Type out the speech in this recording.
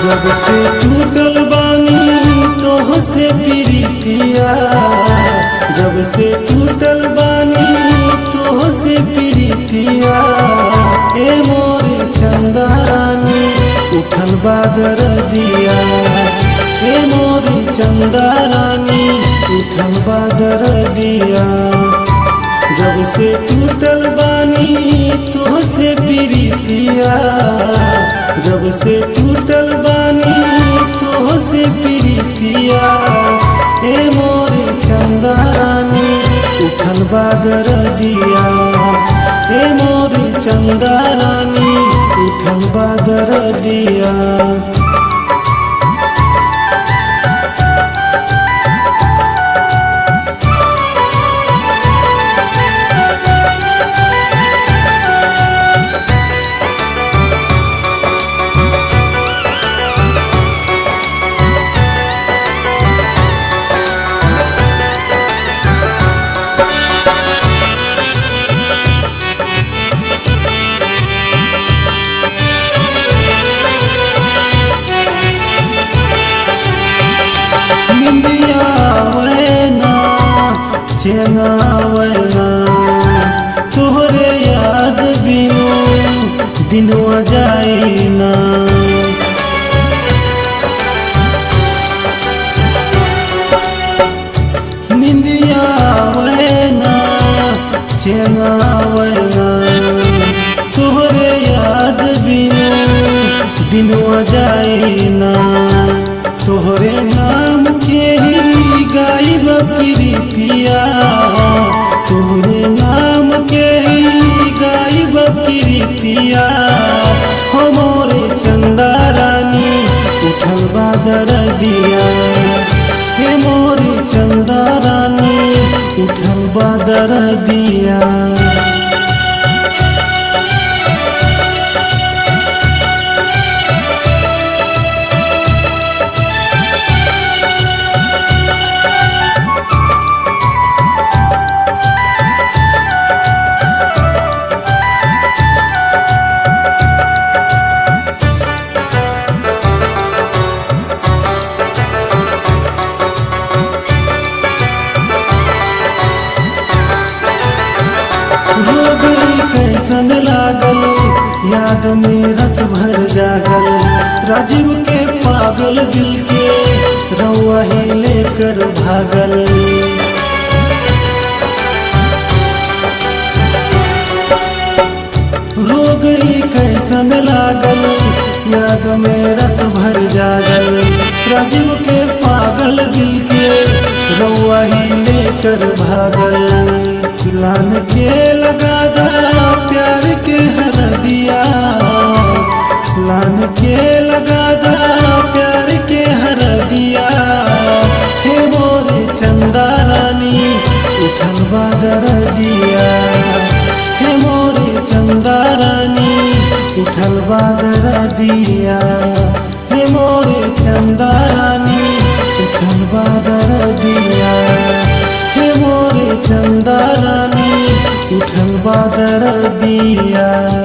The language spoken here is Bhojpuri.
जब से टूटल बानी तोह से प्रीतिया जब से टूटल बानी तोह से प्रीतिया ए मोरे चंदानी उठल बादर दिया ए मोरे चंदारानी उठल बादर दिया जब से टूटल बानी तो से प्रीतिया जब से टूटल बानी तो से प्रीतिया ए मोरे चंदारानी उठल बादर दिया ए मोरे चंदारानी उठल बादर दिया निंदिया वैना चेना वैना तोहरे याद बिनु दिनवा जाइना निंदिया वैना चेना वैना तोहरे याद बिनु दिनवा जाइना तोहरे नाम के ही गायब प्रीतिया तोहरे नाम के ही गायब प्रीतिया हो मोरे चंदा रानी उठल बादर दिया हे मोरे चंदा रानी उठल बादर दिया हो गई कैसन लागल याद में रत भर जागल राजीव के पागल दिल के रउआ ही लेकर भागल रो गई कैसन लागल याद में रत भर जागल राजीव के पागल दिल के रउआ ही लेकर भागल लान के लगा दा प्यार के हर दिया लान के लगा दा प्यार के हर दिया हे मोरे चंदा रानी उठल बादर दिया हे मोरे चंदा रानी उठल बादर दिया हे मोरे चंदा रानी उठल बादर दिया हे मोरे चंदा रानी उठल बादर दिया